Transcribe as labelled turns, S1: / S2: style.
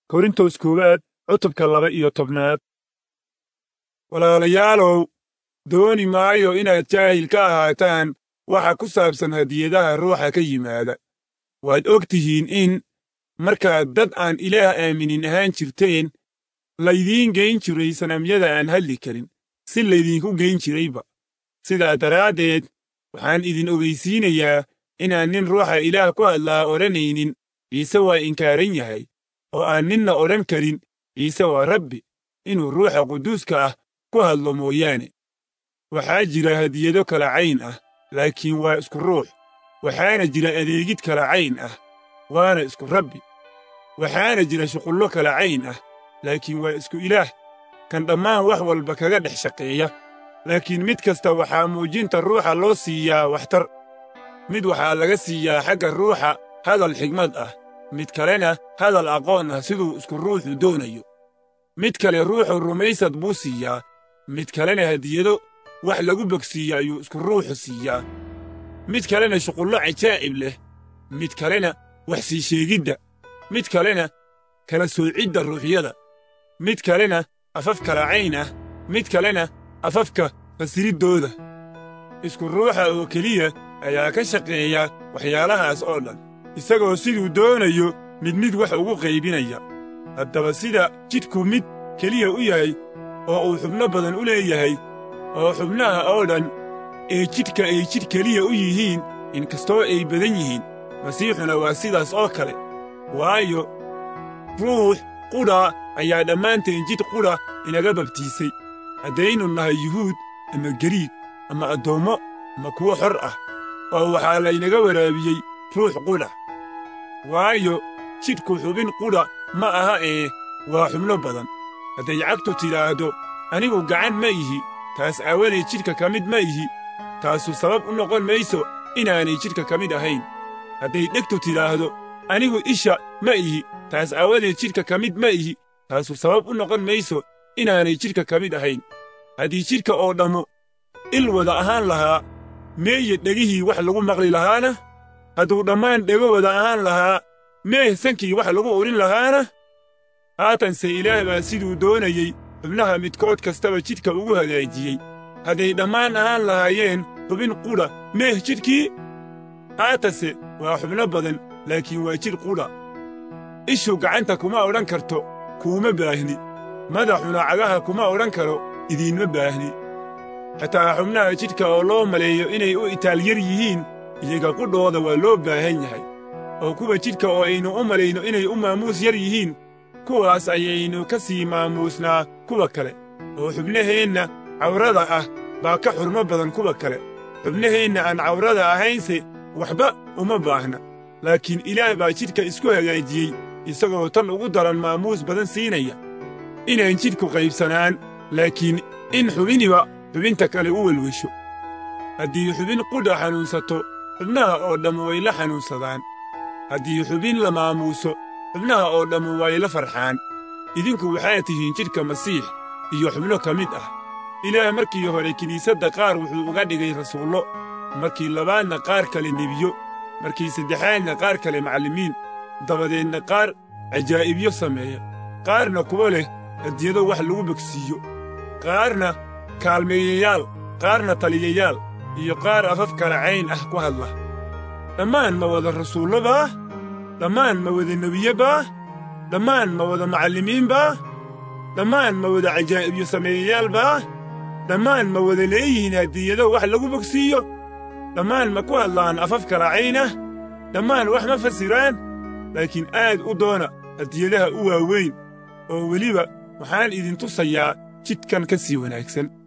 S1: korintos koowaad cutubka laba iyo tobnaad walaalayaalow dooni maayo inaad jaahil ka ahaataan waxa ku saabsan hadiyadaha ruuxa ka yimaada waad og tihiin in markaad dad aan ilaah aaminin ahaan jirteen laydiin geyn jiray sanamyada aan hadli karin si laydinku geyn jirayba sidaa daraaddeed waxaan idin ogaysiinayaa inaan nin ruuxa ilaah ku hadlaa odhanaynin ciise waa inkaaran yahay oo aan ninna odhan karin ciise waa rabbi inuu ruuxa quduuska ah ku hadlo mooyaane waxaa jira hadiyado kala cayn ah laakiin waa isku ruux waxaana jira adeegid kala cayn ah waana isku rabbi waxaana jira shuqullo kala cayn ah laakiin waa isku ilaah kan dhammaan wax walba kaga dhex shaqeeya laakiin mid kasta waxaa muujinta ruuxa loo siiyaa waxtar mid waxaa laga siiyaa xagga ruuxa hadal xigmad ah mid kalena hadal aqoon ah siduu isku ruuxu doonayo mid kale ruuxu rumaysad buu siiyaa mid kalena hadiyado wax lagu bogsiiya ayuu isku ruuxu siiyaa mid kalena shuqullo cajaa'ib leh mid kalena wax sii sheegidda mid kalena kala soocidda ruuxyada mid kalena afaf kala cayn ah mid kalena afafka fasiriddooda isku ruuxa oo keliya ayaa ka shaqeeya waxyaalahaas oo dhan isagoo siduu doonayo mid mid wax ugu qaybinaya haddaba sida jidhku mid keliya u yahay oo uu xubno badan u leeyahay oo xubnaha oo dhan ee jidhka ay jidh keliya u yihiin inkastoo ay badan yihiin masiixuna waa sidaas oo kale waayo ruux qudha ayaa dhammaanteen jidh qudha inaga babtiisay haddaynu nahay yuhuud ama gariig ama addoommo ama kuwo xor ah oo waxaa laynaga waraabiyey ruux qudha waayo jidhku xubin qudha ma aha ee waa xubno badan hadday cagtu tidhaahdo anigu gacan ma ihi taas aawadeed jidhka ka mid ma ihi taasu sabab u noqon mayso inaanay jidhka ka mid ahayn hadday dhegtu tidhaahdo anigu isha ma ihi taas aawadeed jidhka ka mid ma ihi taasu sabab u noqon mayso inaanay jidhka ka mid ahayn haddii jidhka oo dhammu il wada ahaan lahaa meeye dhegihii wax lagu maqli lahaana hadduu dhammaan dhego wada ahaan lahaa meeh sankii wax lagu urin lahaana haatanse ilaah baa siduu doonayey xubnaha midkood kastaba jidhka ugu hagaajiyey hadday dhammaan ahaan lahaayeen xubin qudha meeh jidhkii haatanse waa xubno badan laakiin waa jidh qudha ishu gacanta kuma odhan karto kuuma baahni madaxuna cagaha kuma odhan karo idiinma baahni xataa xubnaha jidhka oo loo maleeyo inay u itaalyar yihiin iyaga qudhooda waa loo baahan yahay oo kuwa jidhka oo aynu u malayno inay u maamuus yar yihiin kuwaas ayaynu ka sii maamuusnaa kuwa kale oo xubnaheenna cawrada ah baa ka xurmo badan kuwa kale xubnaheenna aan cawrada ahaynse waxba uma baahna laakiin ilaah baa jidhka isku hagaajiyey isagoo tan ugu daran maamuus badan siinaya inaan jidhku qaybsanaan laakiin in xubiniba xubinta kale u welwesho haddii xubin qudha xanuunsato xubnaha oo dhammu way la xanuunsadaan haddii xubin la maamuuso xubnaha oo dhammu way la farxaan idinku waxaad tihiin jidhka masiix iyo xubno ka mid ah ilaah markii hore kiniisadda qaar wuxuu uga dhigay rasuullo markii labaadna qaar kale nebiyo markii saddexaadna qaar kale macallimiin dabadeedna qaar cajaa'ibyo sameeya qaarna kuwo leh hadiyado wax lagu bogsiiyo qaarna kaalmeeyayaal qaarna taliyayaal iyo qaar afaf kala cayn ah ku hadla dhammaan ma wada rasuullo baa dhammaan ma wada nebiye baa dhammaan ma wada macallimiin baa dhammaan ma wada cajaa'ibyo sameeyayaal baa dhammaan ma wada leeyihiin hadiyado wax lagu bogsiiyo dhammaan ma ku hadlaan afaf kala cayn ah dhammaan wax ma fasiraan laakiin aad u doona hadiyadaha u waaweyn oo weliba waxaan idin tusayaa jidkan ka sii wanaagsan